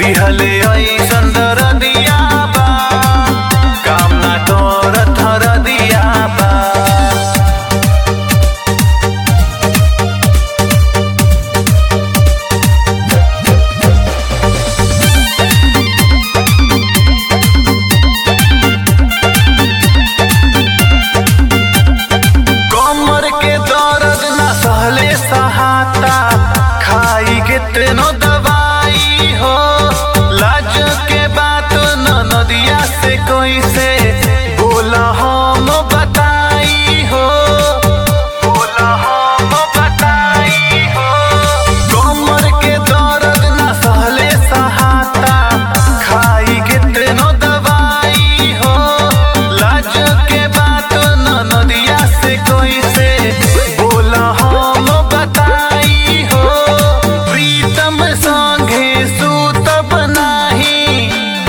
दिहले ऐसन दरदिया बा काम ना करत हरदिया बा कमर के दर्द ना सहले सहाता खाई के तेनो दवाई हो लाज के बात न नदिया से कोई से बोला हम बताई हो बोला हम बताई हो कमर के दर्द ना सहले सहाता खाई के तेनो दवाई हो लाज के बात न नदिया से कोई से बोला हम बताई हो प्रीतम संगे सूतब नाही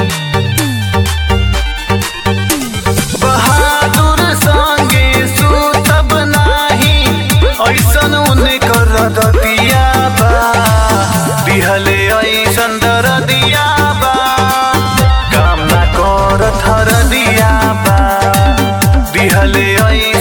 बहादुर संगे सूतब नाही ऐसन उने कर दतिया बा दिहले ऐसन दरदिया बा काम ना करत हरदिया बा दिहले ऐसन